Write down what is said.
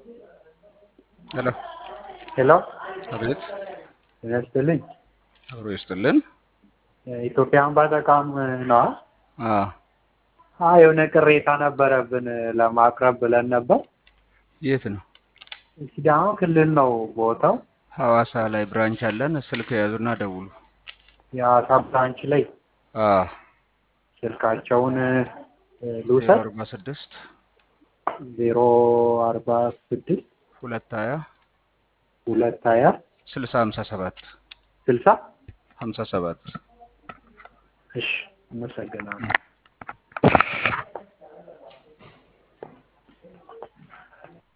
ሄሎ ሄሎ አቤት፣ ጤና ይስጥልኝ። አብሮ ይስጥልን። ኢትዮጵያ አምባ ተቋም ነዋ። አዎ፣ አ የሆነ ቅሬታ ነበረብን ለማቅረብ ብለን ነበር። የት ነው? ሲዳማ ክልል ነው ቦታው። ሐዋሳ ላይ ብራንች አለን። ስልክ የያዙና ደውሉ። የአሳ ብራንች ላይ አዎ፣ ስልካቸውን እ፣ ዜሮ ልውሰድ አርባ ስድስት ዜሮ አርባ ስድስት ሁለት ሀያ ሁለት ሀያ ስልሳ ሀምሳ ሰባት ስልሳ ሀምሳ ሰባት እሺ፣ አመሰግናለሁ።